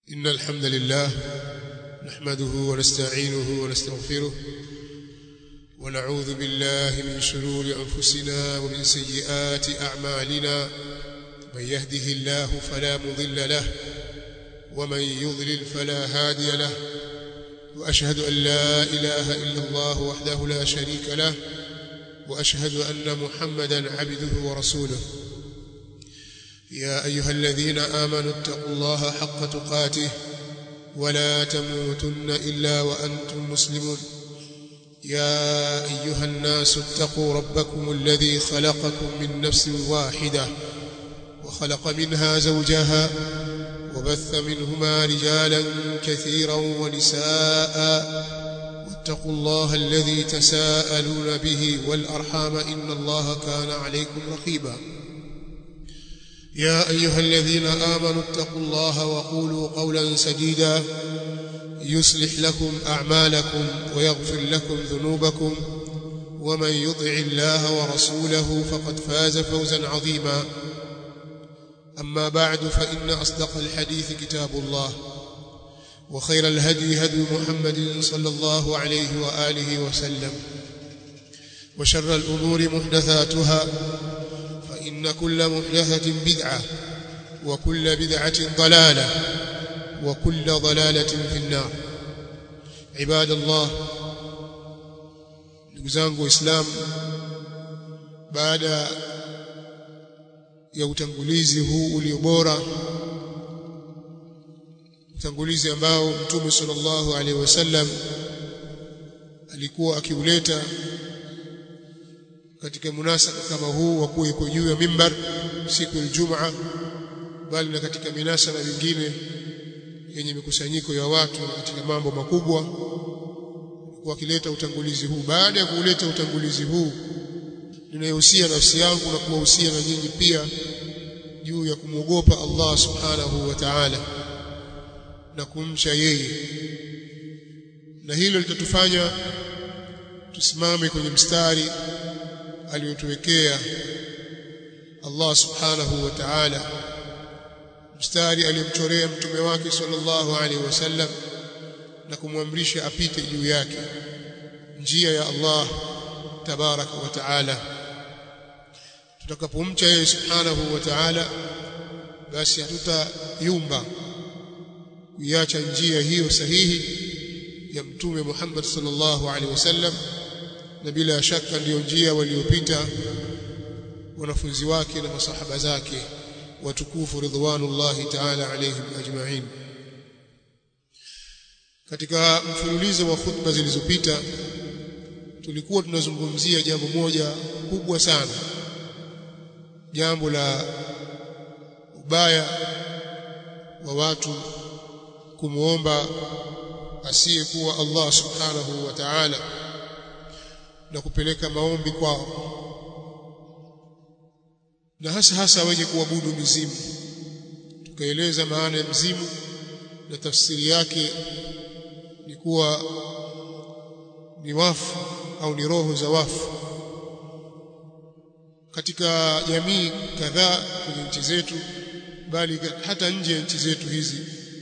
إن الحمد لله نحمده ونستعينه ونستغفره ونعوذ بالله من شرور أنفسنا ومن سيئات أعمالنا من يهده الله فلا مضل له ومن يضلل فلا هادي له وأشهد أن لا إله إلا الله وحده لا شريك له وأشهد أن محمدا عبده ورسوله يا أيها الذين آمنوا اتقوا الله حق تقاته ولا تموتن إلا وأنتم مسلمون يا أيها الناس اتقوا ربكم الذي خلقكم من نفس واحدة وخلق منها زوجها وبث منهما رجالا كثيرا ونساء واتقوا الله الذي تساءلون به والأرحام إن الله كان عليكم رقيبا يا أيها الذين آمنوا اتقوا الله وقولوا قولا سديدا يصلح لكم أعمالكم ويغفر لكم ذنوبكم ومن يطع الله ورسوله فقد فاز فوزا عظيما أما بعد فإن أصدق الحديث كتاب الله وخير الهدي هدي محمد صلى الله عليه وآله وسلم وشر الأمور محدثاتها فإن كل محدثة بدعة وكل بدعة ضلالة وكل ضلالة في النار عباد الله نقزانك إسلام بعد ya utangulizi huu uliobora utangulizi ambao mtume sallallahu alaihi wasallam alikuwa akiuleta katika munasaba kama huu wa kuwa yuko juu ya mimbar siku ya Ijumaa bali na katika minasaba mingine yenye mikusanyiko ya watu katika mambo makubwa kwa kileta utangulizi huu baada ya kuleta utangulizi huu ninayohusia nafsi yangu na kuwahusia na nyinyi pia juu ya kumwogopa Allah subhanahu wa ta'ala na kumcha yeye na hilo litatufanya tusimame kwenye mstari aliyotuwekea Allah subhanahu wa ta'ala mstari aliyomchorea mtume wake sallallahu alaihi wasallam na kumwamrisha apite juu yake njia ya Allah tabaraka wa ta'ala tutakapomcha yeye subhanahu wa ta'ala basi hatutayumba kuiacha njia hiyo sahihi ya mtume Muhammad sallallahu alaihi wasallam na bila shaka ndiyo njia waliopita wanafunzi wake na masahaba zake watukufu ridwanullahi ta'ala alaihim ajma'in katika mfululizo wa khutba zilizopita tulikuwa tunazungumzia jambo moja kubwa sana jambo la ubaya wa watu kumuomba asiyekuwa Allah subhanahu wa ta'ala na kupeleka maombi kwao na hasa hasa wenye kuabudu mizimu tukaeleza maana ya mzimu na tafsiri yake ni kuwa ni wafu au ni roho za wafu katika jamii kadhaa kwenye nchi zetu bali hata nje ya nchi zetu hizi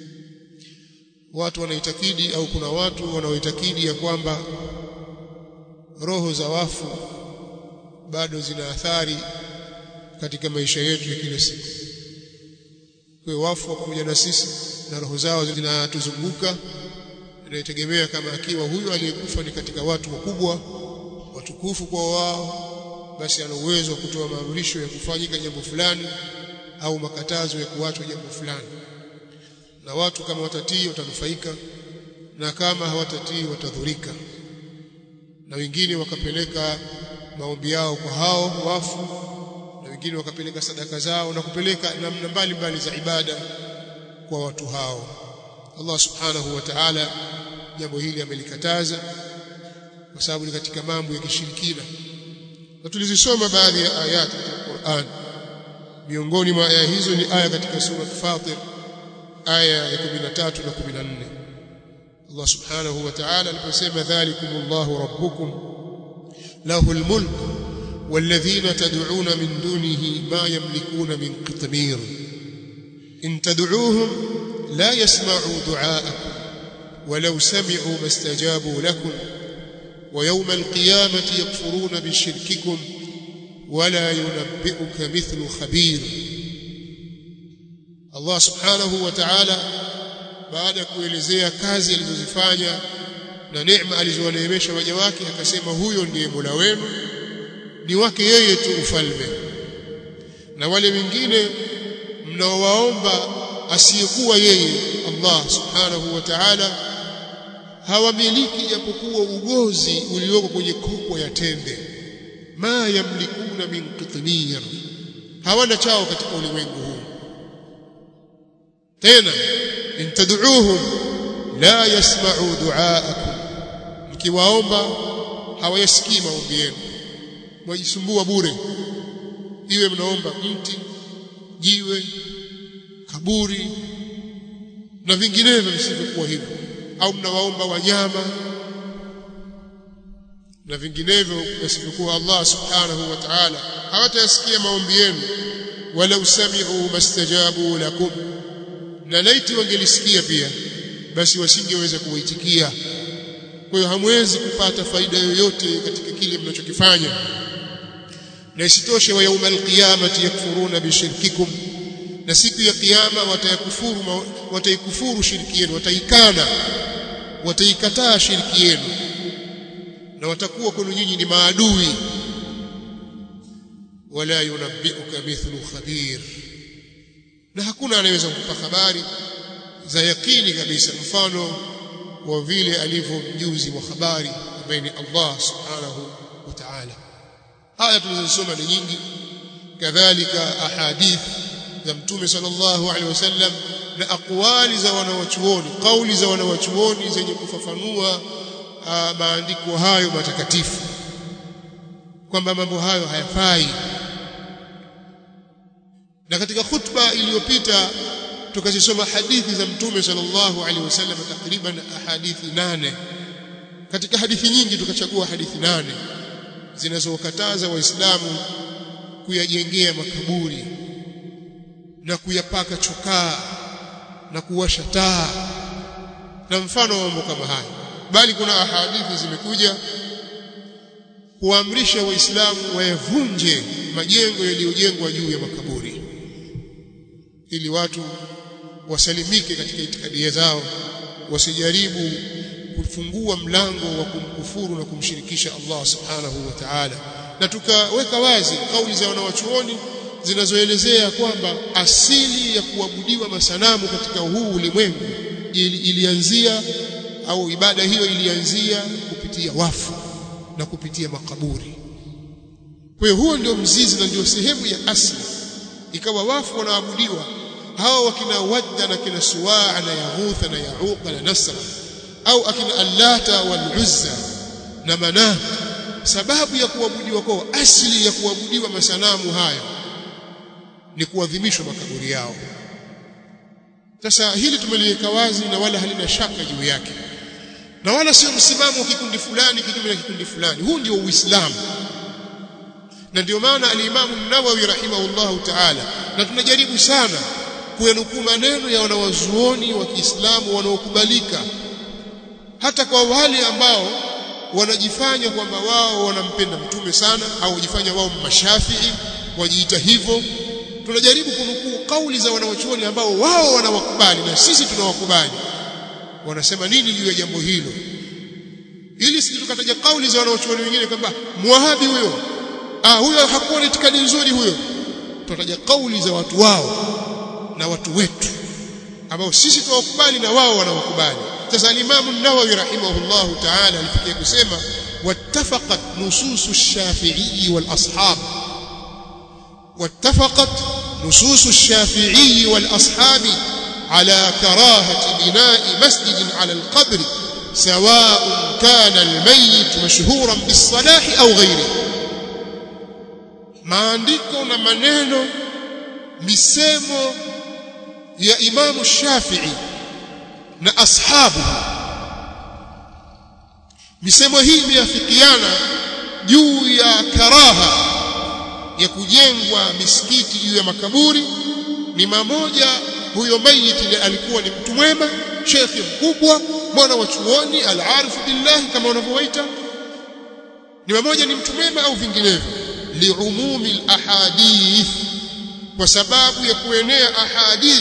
watu wanaitakidi au kuna watu wanaoitakidi ya kwamba roho za wafu bado zina athari katika maisha yetu ya kila siku kwa wafu pamoja na sisi na roho zao zinatuzunguka inaitegemea kama akiwa huyu aliyekufa ni katika watu wakubwa watukufu kwa wao basi ana uwezo wa kutoa maamrisho ya kufanyika jambo fulani au makatazo ya kuachwa jambo fulani na watu kama watatii watanufaika na kama hawatatii watadhurika na wengine wakapeleka maombi yao kwa hao wafu na wengine wakapeleka sadaka zao na kupeleka namna mbalimbali za ibada kwa watu hao Allah subhanahu wa ta'ala jambo hili amelikataza kwa sababu ni katika mambo ya kishirikina na tulizisoma baadhi ya ayati katika Qur'an miongoni mwa aya hizo ni aya katika sura Fatir aya ya 13 na 14 Allah subhanahu wa ta'ala aliposema dhalikumullahu rabbukum lahul mulk والذين تدعون من دونه ما يملكون من قطمير إن تدعوهم la yasma'u du'aakum walau sami'u mastajabu lakum wa yawma alqiyamati yakfuruna bishirkikum wala yunabbi'uka mithlu khabir Allah subhanahu wa ta'ala baada ya kuelezea kazi alizozifanya na neema alizowaneemesha waja wake akasema huyo ndiye Mola wenu ni wake yeye tu ufalme na wale wengine mnaowaomba asiyekuwa yeye Allah subhanahu wa ta'ala hawamiliki japokuwa ugozi ulioko kwenye kokwa ya tende ma yamlikuna min qitmir hawana chao katika ulimwengu huu tena in tad'uuhum la yasma'u du'aakum mkiwaomba hawayasikii maombi yenu mwajisumbua bure iwe mnaomba mti jiwe kaburi na vinginevyo visivyokuwa hivyo au mnawaomba wanyama na vinginevyo visivyokuwa Allah subhanahu wa ta'ala hawatayasikia maombi yenu wala usami'u mastajabu lakum na laiti wangelisikia pia basi wasingeweza kuwaitikia kwa hiyo hamwezi kupata faida yoyote katika kile mnachokifanya na isitoshe wa yaumal qiyamati yakfuruna bishirkikum na siku ya kiyama watayakufuru wataikufuru shirki yenu wataikana wataikataa shirki yenu na watakuwa kwenu nyinyi ni maadui wala yunabbiuka mithlu khabir na hakuna anayeweza kukupa habari za yakini kabisa mfano wa vile alivyo mjuzi wa habari ambaye ni Allah subhanahu wa ta'ala aya tulizosoma ni nyingi kadhalika ahadith za mtume sallallahu alaihi wasallam na aqwali za wanawachuoni kauli za wanawachuoni zenye kufafanua maandiko hayo matakatifu kwamba mambo hayo hayafai na katika khutba iliyopita tukazisoma hadithi za mtume sallallahu alaihi wasallam takriban hadithi nane katika hadithi nyingi tukachagua hadithi nane zinazowakataza waislamu kuyajengea makaburi na kuyapaka chokaa na kuwasha taa na mfano wa mambo kama haya bali kuna ahadithi zimekuja kuamrisha waislamu wayavunje majengo yaliyojengwa juu ya makaburi ili watu wasalimike katika itikadi zao wasijaribu kufungua mlango wa kumkufuru na kumshirikisha Allah subhanahu wa ta'ala na tukaweka wazi kauli za wanawachuoni zinazoelezea kwamba asili ya kuabudiwa masanamu katika huu ulimwengu ili, ilianzia au ibada hiyo ilianzia kupitia wafu na kupitia makaburi kwa hiyo huo ndio mzizi na ndio sehemu ya asili ikawa wafu wanaabudiwa hao wakina wadda na kina suwaa na yaghutha na yauqa na nasra au akina allata wal uzza na manat sababu ya kuabudiwa kwao asili ya kuabudiwa masanamu haya ni kuadhimishwa makaburi yao sasa hili tumeliweka wazi na wala halina shaka juu yake na wala sio msimamo wa kikundi fulani kinyume na kikundi fulani huu ndio uislamu na ndio maana alimamu Nawawi rahimahullahu ta'ala na tunajaribu sana kuyanukuu maneno ya wanawazuoni wa Kiislamu wanaokubalika hata kwa wale ambao wanajifanya kwamba wao wanampenda mtume sana au wajifanya wao mashafii wajiita hivyo tunajaribu kunukuu kauli za wanawachuoni ambao wao wanawakubali na sisi tunawakubali wanasema nini juu ya jambo hilo ili sisi tukataja kauli za wanawachuoni wengine kwamba muwahabi huyo ah huyo hakuwa na itikadi nzuri huyo tutataja kauli za watu wao na watu wetu ambao sisi tuwakubali na wao wanawakubali sasa al-Imam an-Nawawi rahimahullahu ta'ala alifikia kusema wattafaqat nusus ash-Shafi'i wal ashab wattafaqat nusus ash-Shafi'i wal ashab على كراهة بناء مسجد على القبر سواء كان الميت مشهورا بالصلاح أو غيره maandiko na maneno misemo ya Imamu Shafi'i na ashabu misemo hii imeafikiana juu ya karaha ya kujengwa misikiti juu ya makaburi ni mamoja huyo mayiti alikuwa ni mtu mwema shekhi mkubwa mwana wa chuoni al-arif billah kama wanavyoita ni mmoja ni mtu mwema au vinginevyo liumumi al-ahadith kwa sababu ya kuenea ahadith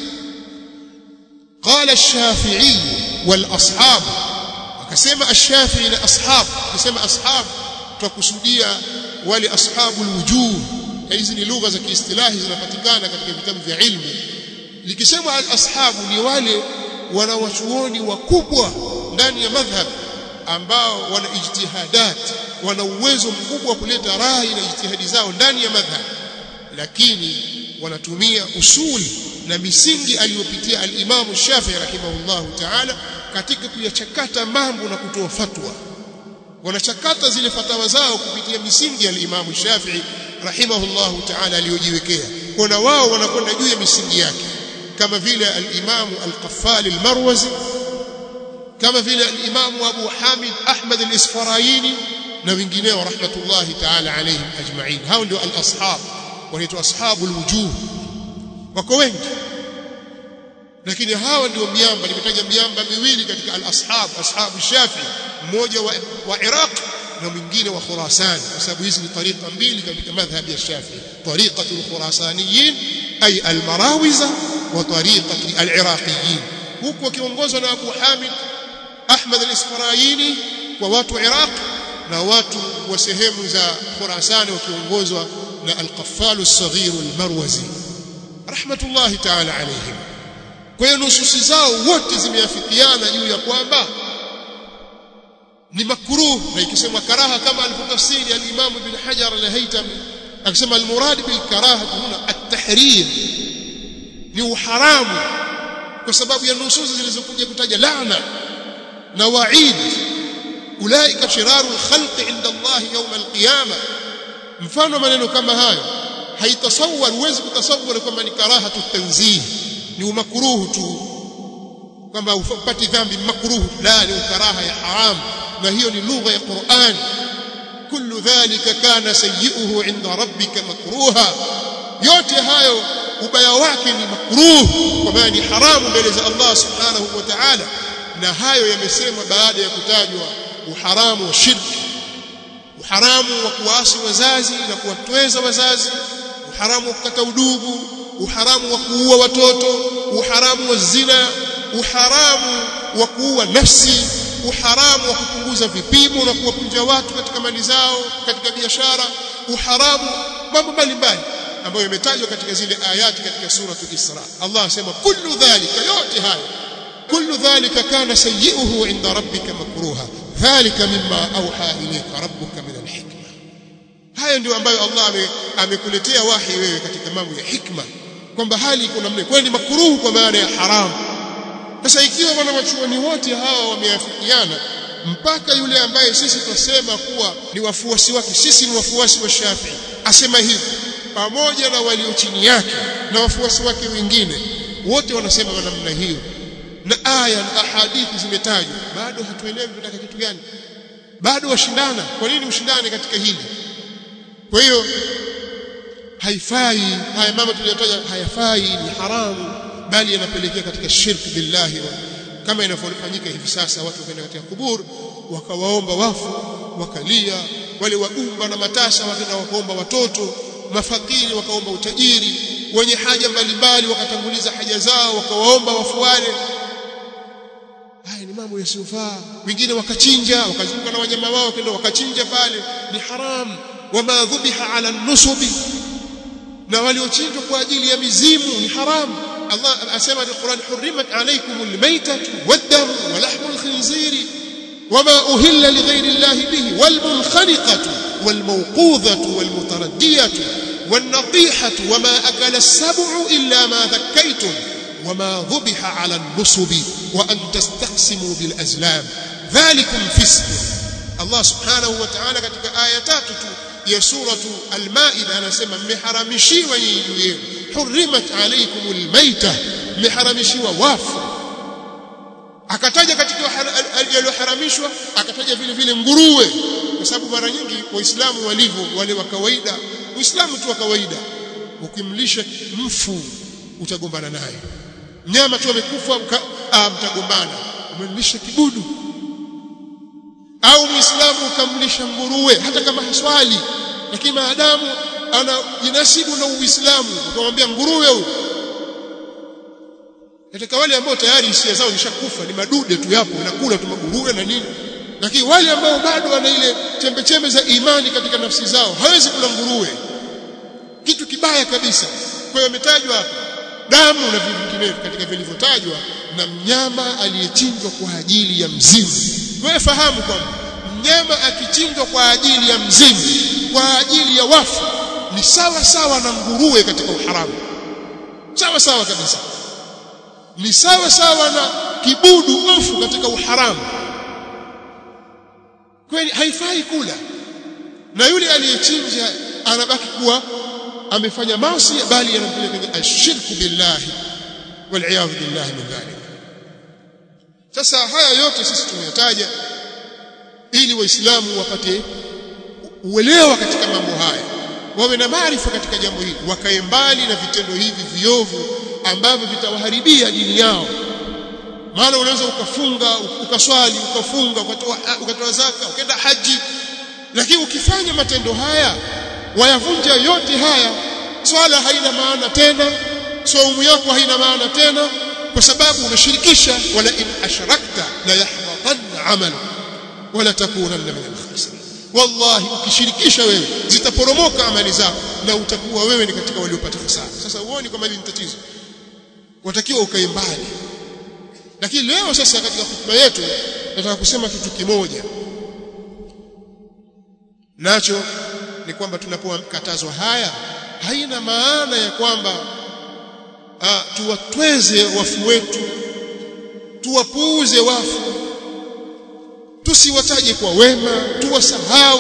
قال الشافعي والاصحاب akasema ash-shafi'i na ashab akasema ashab tutakusudia wale ashabul wujuh hizi ni lugha za kiistilahi zinapatikana katika vitabu vya ilmu likisema al-ashabu ni wale wanawachuoni wakubwa ndani ya madhhab ambao wana ijtihadat wana uwezo mkubwa wa kuleta rai na ijtihadi zao ndani ya madhhab lakini wanatumia usuli na misingi aliyopitia al-Imam Shafi'i rahimahullahu ta'ala katika kuyachakata mambo na kutoa fatwa wanachakata zile fatawa zao kupitia misingi ya al-Imam Shafi'i rahimahullahu ta'ala aliyojiwekea kuna wao wanakwenda juu ya misingi yake kama vile al-Imam al-Qaffal al-Marwazi kama vile al-Imam Abu Hamid Ahmad al-Isfaraini na wengineo rahmatullahi ta'ala alayhim ajma'in hao ndio al-ashab wanaitwa ashabul wujuh wako wengi lakini hawa ndio miamba nimetaja miamba miwili katika al-ashab ashabu shafi mmoja wa, wa Iraq na mwingine wa Khurasan kwa sababu hizi ni tariqa mbili katika madhhabi ya Shafi tariqatul khurasaniyin ay al-marawiza wa tariqati al-iraqiyin huko kiongozwa na Abu Hamid Ahmad al-Isfaraini kwa watu Iraq na watu wa sehemu za Khurasan wakiongozwa na al-Qaffal as-Saghir al-Marwazi rahmatullahi ta'ala alayhim kwa hiyo nususi zao wote zimeafikiana juu ya kwamba ni makruh na ikisemwa karaha kama alivyotafsiri al-Imam Ibn Hajar al-Haytami akisema al-murad bil karaha huna at-tahrim ni uharamu kwa sababu ya nususi zilizokuja kutaja laana na wa'id ulaika shiraru al-khalqi inda Allah yawm al-qiyamah mfano maneno kama hayo haitasawwar huwezi kutasawwar kwamba ni karahatu tanzih ni umakruhu tu kwamba upati dhambi makruhu la ni karaha ya haram na hiyo ni lugha ya Qur'an kullu dhalika kana sayyi'uhu 'inda rabbika makruha yote hayo ubaya wake ni makruh kwa maana ni haramu mbele za Allah subhanahu wa ta'ala na hayo yamesemwa baada ya kutajwa uharamu wa shirki uharamu wa kuasi wazazi na kuwatweza wazazi uharamu wa kukata udugu uharamu wa kuua watoto uharamu wa zina uharamu wa kuua nafsi uharamu wa kupunguza vipimo na kuwapunja watu katika mali zao katika biashara uharamu mambo mbalimbali ambayo yametajwa katika zile ayati katika suratul Isra Allah asema kullu dhalika yote hayo kullu dhalika kana sayyi'uhu 'inda rabbika makruha dhalika mimma awha ilayka rabbuka min alhikma haya ndio ambayo Allah amekuletea wahi wewe katika mambo ya hikma kwamba hali iko namna kwa ni makruhu kwa maana ya haramu sasa ikiwa wana wachuoni wote hawa wameafikiana mpaka yule ambaye sisi tunasema kuwa ni wafuasi wake sisi ni wafuasi wa Shafi'i asema hivi pamoja na walio chini yake na wafuasi wake wengine wote wanasema namna hiyo na aya na ahadithi zimetajwa bado hatuelewi tunataka kitu gani bado washindana kwa nini ushindane katika hili kwa hiyo haifai haya mambo tuliyotaja hayafai ni haramu bali yanapelekea katika shirki billahi wa, kama inavyofanyika hivi sasa watu wakaenda katika kubur wakawaomba wafu wakalia wale wagumba na matasa wakaenda wakaomba watoto mafakiri wakaomba utajiri wenye haja mbalimbali wakatanguliza haja zao wakawaomba wafu wale haya ni mambo yasiyofaa wengine wakachinja wakazunguka na wanyama wao kenda wakachinja pale ni haram wama dhubiha ala nusubi na waliochinjwa kwa ajili ya mizimu ni haram Allah asema katika Qur'an hurrimat alaykumul maytatu wad-damu wa lahmul khinziri wama uhilla lighayri Allah bihi wal munkhaniqatu wal mawqudhatu wal mutaraddiyatu wan natihatu wama akala as-sab'u illa ma dhakkaytum وما ذبح على النصب وأن تستقسموا بالأزلام ذلكم فسق الله سبحانه وتعالى katika aya tatu tu ya suratu al-Maida anasema mmeharamishiwa nyinyi juu yenu hurrimat alaykumul maita mmeharamishiwa wafu akataja katika yaliyoharamishwa akataja vile vile nguruwe kwa sababu mara nyingi waislamu walivyo wale wa kawaida uislamu tu wa kawaida ukimlisha mfu utagombana naye mnyama tu amekufa ah mtagombana umemlisha kibudu au muislamu ukamlisha nguruwe hata kama haswali lakini maadamu ana jinasibu na uislamu ukamwambia nguruwe huyo katika wale ambao tayari hisia zao zishakufa ni madude tu yapo nakula tu maguruwe na nini lakini wale ambao bado wana ile chembe chembe za imani katika nafsi zao hawezi kula nguruwe kitu kibaya kabisa kwa hiyo imetajwa hapa damu na vitu vinginevyo katika vilivyotajwa na mnyama aliyechinjwa kwa ajili ya mzimu wewe fahamu kwamba mnyama akichinjwa kwa ajili ya mzimu kwa ajili ya wafu ni sawa sawa na nguruwe katika uharamu sawa sawa kabisa ni sawa sawa na kibudu mfu katika uharamu kwani haifai kula na yule aliyechinja anabaki kuwa amefanya maasi bali anampeleka kwenye ashirku billahi waliyadhu billahi min dhalik sasa haya yote sisi tumeyataja ili waislamu wapate uelewa katika mambo haya wawe na maarifa katika jambo hili wakae mbali na vitendo hivi viovu ambavyo vitawaharibia dini yao maana unaweza ukafunga ukaswali ukafunga ukatoa ukatoa zaka ukaenda haji lakini ukifanya matendo haya wayavunja yote haya swala haina maana tena saumu yako haina maana tena kwa sababu umeshirikisha wala in ashrakta la yahbatanna amalu wala takunanna min al-khasirin wallahi ukishirikisha wewe zitaporomoka amali zako na utakuwa wewe ni katika waliopata hasara sasa uone kama hili ni tatizo watakiwa ukae mbali lakini leo sasa katika hotuba yetu nataka kusema kitu kimoja nacho ni kwamba tunapokatazwa haya haina maana ya kwamba tuwatweze wafu wetu tuwapuuze wafu tusiwataje kwa wema tuwasahau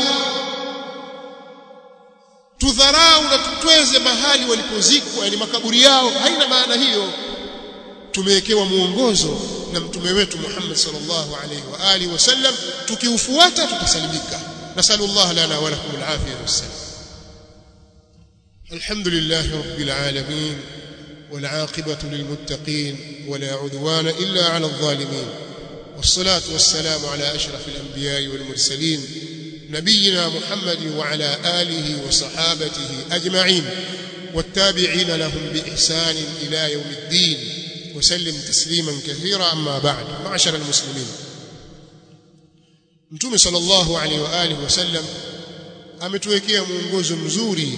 tudharau na tutweze mahali walipozikwa yani makaburi yao haina maana hiyo tumewekewa muongozo na mtume wetu Muhammad sallallahu alaihi wa alihi wasallam tukiufuata tutasalimika nasallallahu lana wa lakum alafiyah wassalam alhamdulillah rabbil alamin والعاقبة للمتقين ولا عدوان إلا على الظالمين والصلاة والسلام على أشرف الأنبياء والمرسلين نبينا محمد وعلى آله وصحابته أجمعين والتابعين لهم بإحسان إلى يوم الدين وسلم تسليما كثيرا أما بعد معشر المسلمين Mtume sallallahu alaihi wa alihi wasallam ametuwekea mwongozo mzuri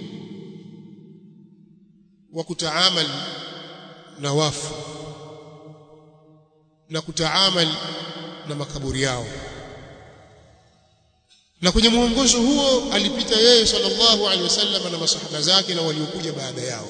wa kutaamal na wafu na kutaamal na makaburi yao na kwenye mwongozo huo alipita yeye sallallahu alaihi wasallam na masahaba zake na waliokuja baada yao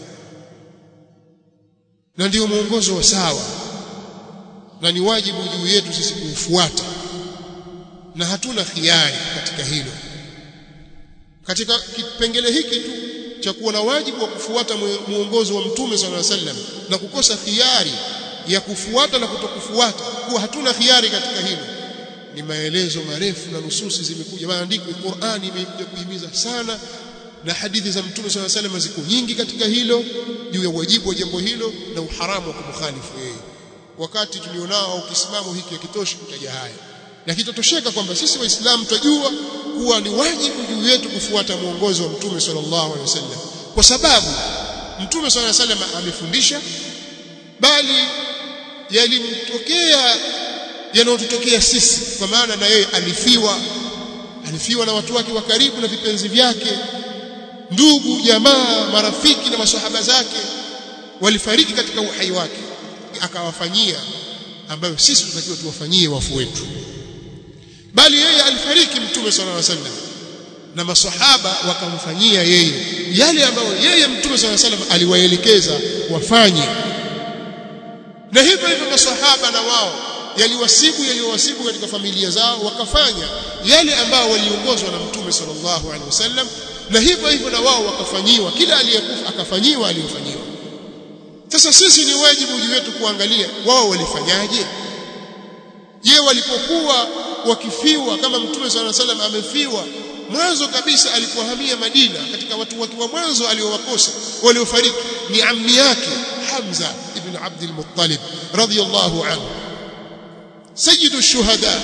na ndio mwongozo wa sawa na ni wajibu juu yetu sisi kuufuata na hatuna khiari katika hilo katika kipengele hiki tu cha kuwa na wajibu wa kufuata mwongozo wa mtume sallallahu alaihi wasallam na kukosa khiari ya kufuata na kutokufuata kuwa hatuna khiari katika hilo ni maelezo marefu na nususi zimekuja maandiko Qur'ani imekuja kuhimiza sana na hadithi za mtume swalla salam ziko nyingi katika hilo juu ya wajibu wa jambo hilo na uharamu wa kumkhalifu yeye wakati tulionao au kisimamo hiki hakitoshi kutaja haya lakini tutosheka kwamba sisi waislamu tunajua kuwa ni wajibu juu yetu kufuata mwongozo wa mtume sallallahu alaihi wasallam kwa sababu mtume sallallahu alaihi wasallam amefundisha bali yalimtokea yanayotutokea sisi kwa maana na yeye alifiwa alifiwa na watu wake wa karibu na vipenzi vyake ndugu jamaa marafiki na masahaba zake walifariki katika uhai wake akawafanyia ambayo sisi tunatakiwa tuwafanyie wafu wetu bali yeye alifariki mtume sallallahu alaihi wasallam na masahaba wakamfanyia yeye yale ambayo yeye mtume sallallahu alaihi wasallam aliwaelekeza wafanye na hivyo hivyo masahaba na wao yaliwasibu yaliowasibu katika familia zao wakafanya yale ambao waliongozwa na mtume sallallahu alaihi wasallam na hivyo hivyo na wao wakafanyiwa kila aliyekufa akafanyiwa aliyofanyiwa sasa sisi ni wajibu juu wetu kuangalia wao walifanyaje je walipokuwa wakifiwa kama mtume sallallahu alaihi wasallam amefiwa mwanzo kabisa alipohamia Madina katika watu wake wa mwanzo aliowakosa waliofariki ni ammi yake Hamza ibn Abd al-Muttalib radiyallahu anhu sayyidu shuhada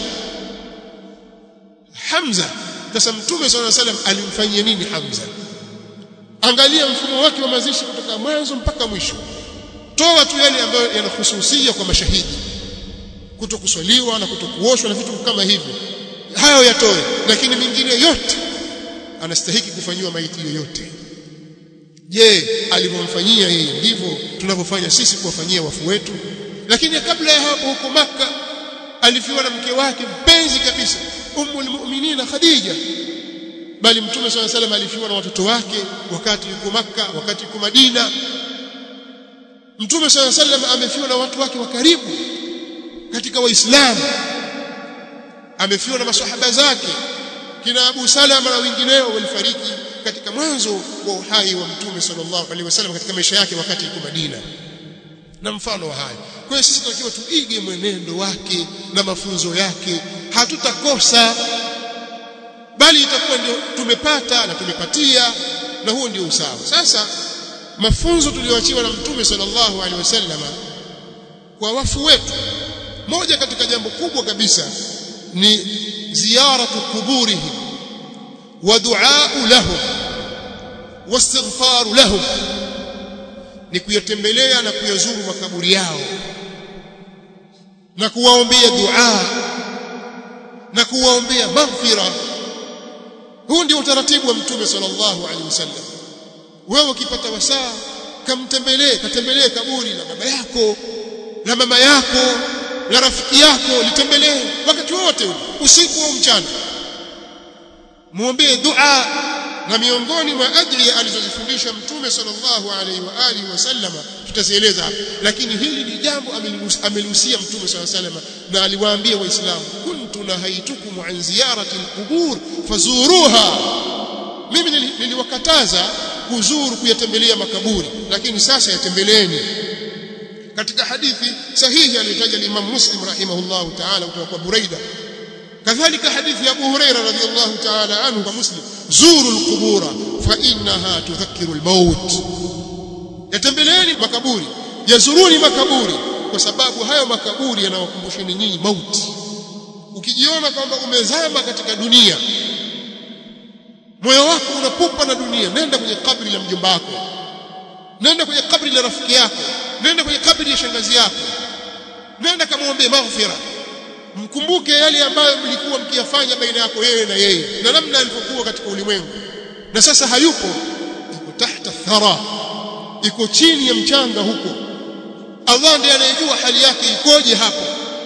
Hamza sasa mtume sallallahu alaihi wasallam alimfanyia nini Hamza angalia mfumo wake wa mazishi kutoka mwanzo mpaka mwisho toa tu yale ambayo yanahususia kwa mashahidi kutokuswaliwa na kutokuoshwa na vitu kama hivyo hayo yatoe lakini mingine yote anastahiki kufanyiwa maiti yoyote je alivyomfanyia yeye ndivyo tunavyofanya sisi kuwafanyia wafu wetu lakini kabla ya hapo huko maka alifiwa na mke wake mpenzi kabisa ummul mu'minina khadija bali mtume swalla salam alifiwa na watoto wake wakati yuko maka wakati yuko madina mtume swalla salam amefiwa na watu wake wa karibu katika waislamu amefiwa na maswahaba zake kina Abu Salama na wengineo walifariki katika mwanzo wa uhai wa mtume sallallahu alaihi wasallam katika maisha yake wakati yuko Madina na mfano wa haya kwa hiyo sisi tunatakiwa tuige mwenendo wake na mafunzo yake hatutakosa bali itakuwa ndio tumepata na tumepatia na huo ndio usawa sasa mafunzo tuliyoachiwa na mtume sallallahu alaihi wasallam kwa wafu wetu moja katika jambo kubwa kabisa ni ziyaratu kuburihim wa duaa lahum wastighfar lahum ni kuyatembelea na kuyazuru makaburi yao na kuwaombea dua na kuwaombea maghfira huu ndio utaratibu wa mtume sallallahu alaihi wasallam wewe ukipata wasaa kamtembelee katembelee kaburi la baba yako la mama yako la rafiki yako litembelee wakati wote usiku au mchana muombee dua na miongoni mwa adhiya alizozifundisha mtume sallallahu alaihi wa alihi wasallama tutazieleza hapa lakini hili ni jambo amelihusia mtume sallallahu alaihi wasallam na aliwaambia waislamu kuntu nahaitukum an ziyarati alqubur fazuruha mimi niliwakataza kuzuru kuyatembelea makaburi lakini sasa yatembeleeni katika hadithi sahihi aliyotaja Imam Muslim rahimahullahu ta'ala kutoka kwa Buraida kadhalika hadithi ya Abu Huraira radhiyallahu ta'ala anhu kwa Muslim zuru alqubura fa innaha tudhakkiru almaut yatembeleeni makaburi yazuruni makaburi kwa sababu hayo makaburi yanawakumbusheni nyinyi mauti ukijiona kwamba umezama katika dunia moyo wako unapupa na dunia nenda kwenye kabri la mjomba wako nenda kwenye kabri la rafiki yako nenda kwenye kabri ya shangazi yako nenda kamwombee maghfira mkumbuke yale ambayo mlikuwa mkiyafanya baina yako yeye na yeye na namna alivyokuwa katika ulimwengu na sasa hayupo iko tahta thara iko chini ya mchanga huko Allah ndiye anayejua hali yake ikoje hapo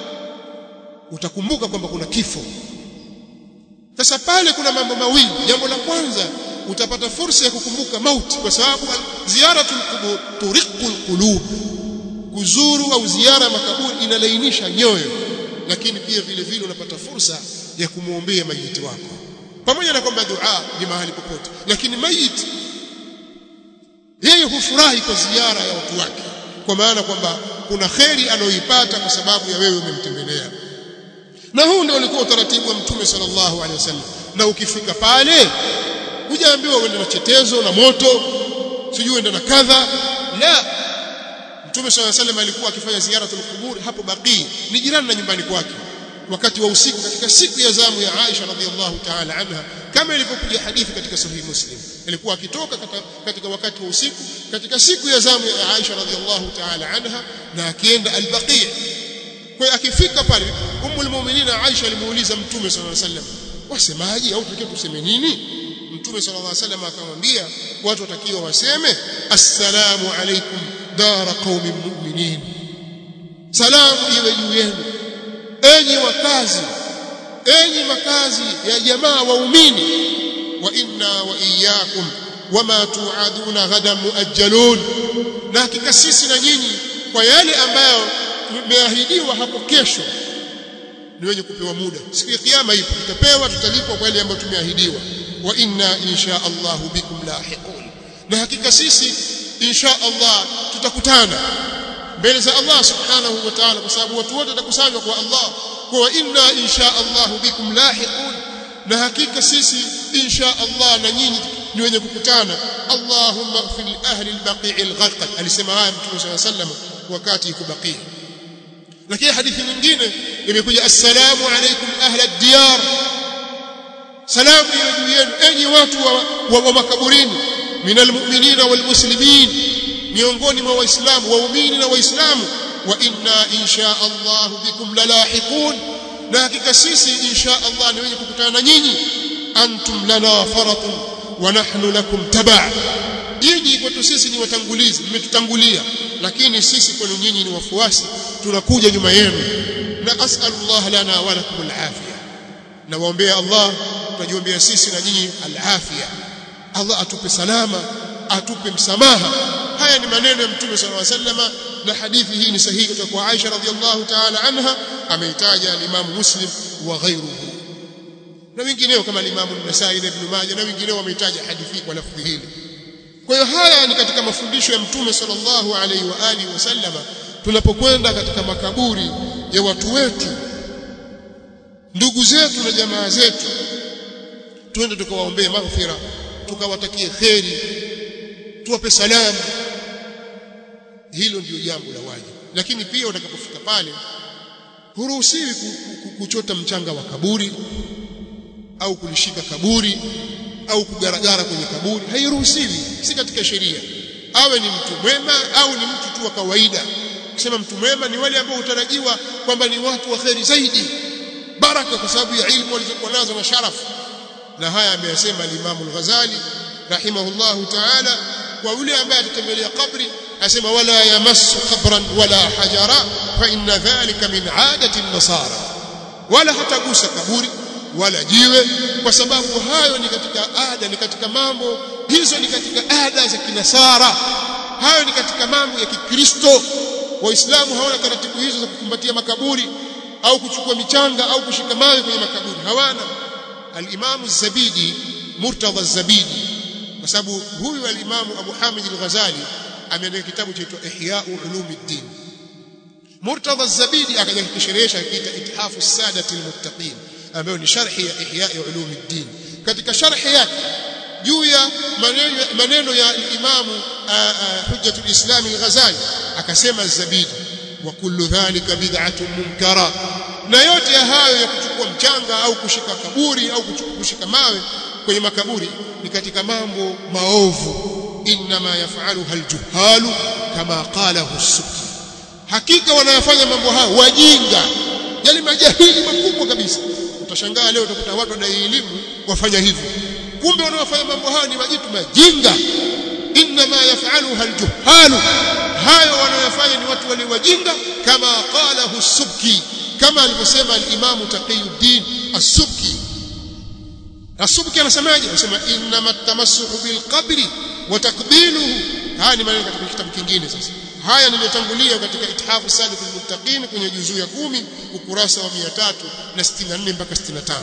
utakumbuka kwamba kuna kifo sasa pale kuna mambo mawili jambo la kwanza utapata fursa ya kukumbuka mauti kwa sababu ziyaratul qubur turiqul qulub kuzuru au ziara makaburi inalainisha nyoyo lakini pia vile vile unapata fursa ya kumwombea mayiti wako pamoja na kwamba dua ni mahali popote lakini mayiti yeye hufurahi kwa ziara ya watu wake kwa maana kwamba kuna kheri anayoipata kwa sababu ya wewe umemtembelea na huu ndio ulikuwa utaratibu wa mtume sallallahu alaihi wasallam na ukifika pale hujaambiwa uende na chetezo na moto sijui uende na kadha la mtume sallallahu alaihi wasallam alikuwa akifanya ziyaratul qubur hapo Baqi ni jirani na nyumbani kwake wakati wa usiku katika siku ya zamu ya Aisha radhiallahu ta'ala anha kama ilivyokuja hadithi katika sahih Muslim alikuwa akitoka katika wakati wa usiku katika siku ya zamu ya Aisha radhiallahu ta'ala anha na akienda al-Baqi kwa akifika pale ummul mu'minin Aisha alimuuliza mtume sallallahu alaihi wasallam wasemaje au tukiwa tuseme nini mtume sallallahu alaihi wasallam akamwambia watu watakiwa waseme assalamu alaikum dara qaumin mu'minin salamu iwe juu yenu enyi wakazi enyi makazi ya jamaa waumini wa inna wa iyyakum wama tuaduna ghadan muajjalun na hakika sisi na nyinyi kwa yale ambayo tumeahidiwa hapo kesho ni wenye kupewa muda siku ya kiyama ipo tutapewa tutalipwa kwa yale ambayo tumeahidiwa wa inna insha Allah bikum lahiqun na hakika sisi insha Allah tutakutana mbele za Allah subhanahu wa ta'ala kwa sababu watu wote watakusanywa kwa Allah kwa inna insha Allah bikum lahiqun na hakika sisi insha Allah na nyinyi ni wenye kukutana Allahumma ighfir li ahli al-baqi' al-gharqad alisema haya mtume صلى الله عليه وسلم wakati yuko baqi lakini hadithi nyingine imekuja assalamu alaykum ahla ad-diyar salamu iwe juu yenu enyi watu wa, wa, wa makaburini minal mu'minina wal muslimin miongoni mwa waislamu waumini na waislamu wa inna insha Allah bikum lalahiqun na hakika sisi insha Allah ni wenye kukutana na nyinyi antum lana faratun wa nahnu lakum taba' nyinyi kwetu sisi ni watangulizi mmetutangulia lakini sisi kwenu nyinyi ni wafuasi tunakuja nyuma yenu na as'alullah lana wa lakum alafia na waombea Allah tunajiombea sisi na nyinyi alafia Allah atupe salama atupe msamaha haya ni maneno ya mtume sallallahu alaihi wasallam na hadithi hii ni sahihi kutoka kwa Aisha radhiallahu ta'ala anha ameitaja al-Imam Muslim wa ghayruhu na wengineo kama al-Imam an-Nasa'i na Ibn Majah na wengineo wameitaja hadithi kwa lafdhi hili kwa hiyo haya ni katika mafundisho ya mtume sallallahu alaihi wa alihi wasallama tunapokwenda katika makaburi ya watu wetu ndugu zetu na jamaa zetu twende tukawaombee maghfira tukawatakie kheri tuwape salamu hilo ndio jambo la wajibu lakini pia utakapofika pale huruhusiwi kuchota mchanga wa kaburi au kulishika kaburi au kugaragara kwenye kaburi hairuhusiwi si katika sheria awe ni mtu mwema au ni mtu tu wa kawaida kusema mtu mwema ni wale ambao utarajiwa kwamba ni watu wa kheri zaidi baraka kwa sababu ya ilmu walizokuwa nazo na sharafu na haya ameyasema al-Imam al-Ghazali rahimahullahu ta'ala kwa yule ambaye atatembelea kabri asema wala yamassu qabran wala hajara fa inna dhalika min adati an-nasara wala hatagusa kaburi wala jiwe kwa sababu hayo ni katika ada ni katika mambo hizo ni katika ada za kinasara hayo ni katika mambo ya kikristo waislamu hawana taratibu hizo za kukumbatia makaburi au kuchukua michanga au kushika mawe kwenye makaburi hawana al-Imam az-Zabidi Murtadha az-Zabidi kwa sababu huyu al-Imam Abu Hamid al-Ghazali ameandika kitabu chaitwa Ihya Ulumuddin Murtadha az-Zabidi akaja kukisherehesha kiita Ithafu as-Sadati al-Muttaqin ambayo ni sharhi ya Ihya Ulumuddin katika sharhi yake juu ya maneno maneno ya Imam Hujjatul Islam al-Ghazali akasema az-Zabidi wa kullu dhalika bid'atun munkara na yote ya hayo ya kuchukua mchanga au kushika kaburi au kushika mawe kwenye makaburi ni katika mambo maovu inma yafaluha aljuhalu kama qalahu as-subki hakika wanayofanya mambo hayo wajinga yale majahili makubwa kabisa utashangaa leo utakuta watu wadai elimu wafanya hivyo kumbe wanaofanya mambo hayo ni majitu majinga inma yafaluha aljuhalu hayo wanayofanya ni watu wale wajinga kama qalahu as-subki kama alivyosema al-Imam Taqiyuddin As-Subki As-Subki anasemaje anasema inma tamassuhu bil qabri wa taqbiluhu haya ni maneno katika kitabu kingine sasa haya niliyotangulia katika ithafu salih al-muttaqin kwenye juzuu ya kumi ukurasa wa 364 mpaka 65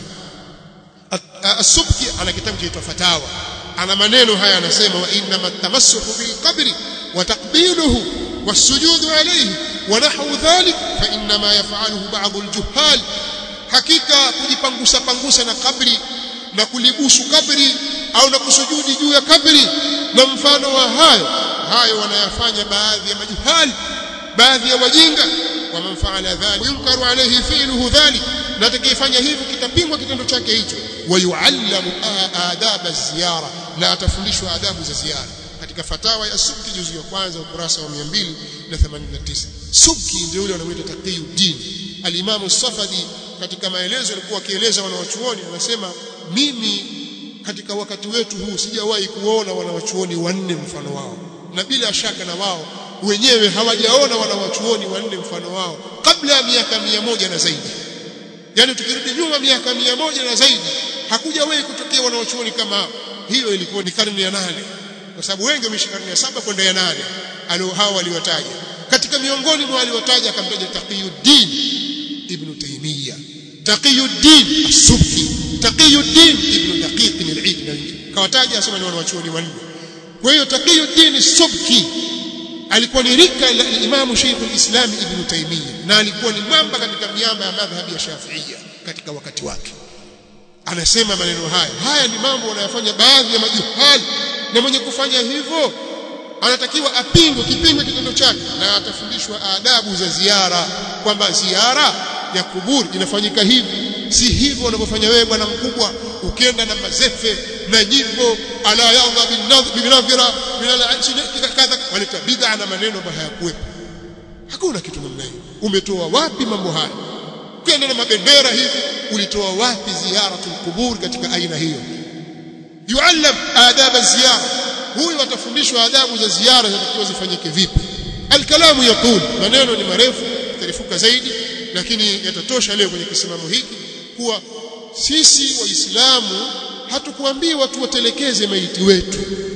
As-Subki ana kitabu chaitwa Fatawa ana maneno haya anasema wa inma tamassuhu bil qabri wa taqbiluhu والسجود عليه ونحو ذلك فإنما يفعله بعض الجهال hakika kujipangusa pangusa na kabri na kulibusu kabri au na kusujudi juu ya kabri na mfano wa hayo hayo wanayafanya baadhi ya majuhali baadhi ya wajinga waman faala dhalik yunkaru alayhi fi'luhu dhalik na atakayefanya hivyo kitapingwa kitendo chake hicho wayuallamu adab az-ziyara na atafundishwa adabu za ziara katika fatawa ya Subki juzu ya kwanza ukurasa wa 289 Subki ndio yule anamuita Taqiyuddin al-Imam Safadi katika maelezo alikuwa akieleza wanawachuoni anasema mimi katika wakati wetu huu sijawahi kuona wanawachuoni wanne mfano wao na bila shaka na wao wenyewe hawajaona wanawachuoni wanne mfano wao kabla ya miaka mia moja na zaidi yani tukirudi nyuma miaka mia moja na zaidi hakujawahi kutokea wanawachuoni kama hao hiyo ilikuwa ni karne ya nane kwa sababu wengi wameishi karne ya saba kwenda ya nane alio hao waliwataja katika miongoni mwa waliwataja akamtaja Taqiyuddin ibn Taymiyyah Taqiyuddin As-Subki Taqiyuddin ibn Daqiq al-Eid na wengine kawataja asema ni wanawachuoni wanne kwa hiyo Taqiyuddin As-Subki alikuwa ni rika la Imam Sheikh al-Islam Ibn Taymiyyah na alikuwa ni mwamba katika miamba ya madhhabi ya Shafi'iyya katika wakati wake anasema maneno haya haya ni mambo wanayofanya baadhi ya majuhali na mwenye kufanya hivyo anatakiwa apingwe kipingwe kitendo chake na atafundishwa adabu za ziara kwamba ziara ya kuburi inafanyika hivi si hivyo unavyofanya wewe bwana mkubwa ukienda na mazefe na nyimbo ala yadha binadhira kadha waleta bid'a na maneno ambayo hayakuwepo hakuna kitu namna hiyo umetoa wapi mambo haya ukienda na mabendera hivi ulitoa wapi ziyaratul kubur katika aina hiyo yuallam adab ziyara huyu atafundishwa adabu za ziara zinatakiwa zifanyike vipi alkalamu yaqul maneno ni marefu tarifuka zaidi lakini yatatosha leo kwenye kisimamo hiki kuwa sisi waislamu hatukuambiwa tuwatelekeze maiti wetu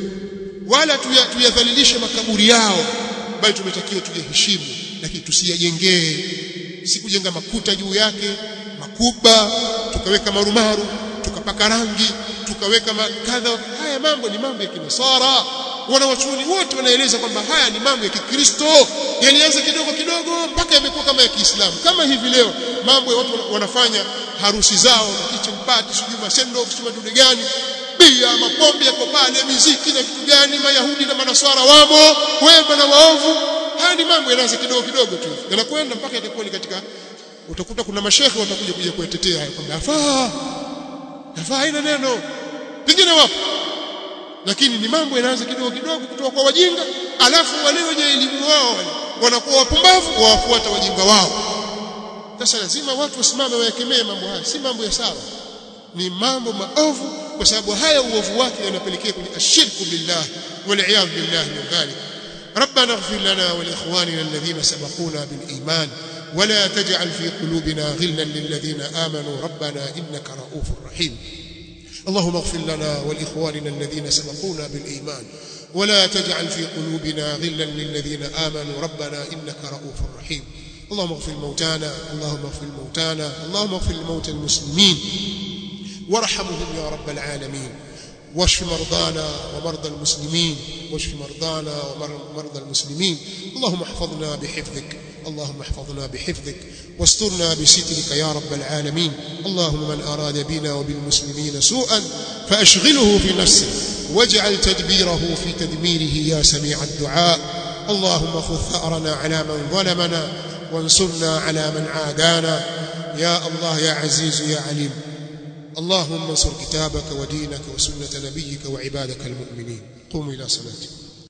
wala tuyadhalilishe makaburi yao bali tumetakiwa tuyaheshimu lakini tusiyajengee si kujenga makuta juu yake makuba tukaweka marumaru tukapaka rangi tukaweka kadha haya mambo ni mambo ya kinasara wanawachuoni wote wanaeleza kwamba haya ni mambo ya kikristo yalianza kidogo kidogo mpaka yamekuwa kama ya Kiislamu kama hivi leo mambo ya watu wanafanya harusi zao kitchen party sijui masendo sijui madude gani bia mapombe yako pale miziki na vitu gani mayahudi na manaswara wamo wema na waovu haya ni mambo yanaanza kidogo kidogo tu yanakwenda mpaka yatakuwa ni katika utakuta kuna mashehe watakuja kuja kuyatetea haya kwamba afaa afaa haina neno pengine wapo lakini ni mambo yanaanza kidogo kidogo kutoka kwa wajinga alafu wale wenye elimu wao wanakuwa wapumbavu wawafuata wajinga wao sasa lazima watu wasimame wayakemee mambo haya si mambo ya sawa ni mambo maovu kwa sababu haya uovu wake yanapelekea kwenye ashirku billah wal billah min dhalik ربنا اغفر لنا ولإخواننا الذين سبقونا بالإيمان ولا تجعل في قلوبنا غلا للذين آمنوا ربنا إنك رؤوف رحيم اللهم اغفر لنا ولإخواننا الذين سبقونا بالإيمان ولا تجعل في قلوبنا غلا للذين آمنوا ربنا إنك رؤوف رحيم اللهم اغفر موتانا اللهم اغفر موتانا اللهم اغفر لموتى المسلمين وارحمهم يا رب العالمين واشف مرضانا ومرضى المسلمين واشف مرضانا ومرضى المسلمين اللهم احفظنا بحفظك اللهم احفظنا بحفظك واسترنا بسترك يا رب العالمين اللهم من أراد بنا وبالمسلمين سوءا فأشغله في نفسه واجعل تدبيره في تدميره يا سميع الدعاء اللهم خذ ثأرنا على من ظلمنا وانصرنا على من عادانا يا الله يا عزيز يا عليم اللهم انصر كتابك ودينك وسنة نبيك وعبادك المؤمنين قوموا إلى صلاتكم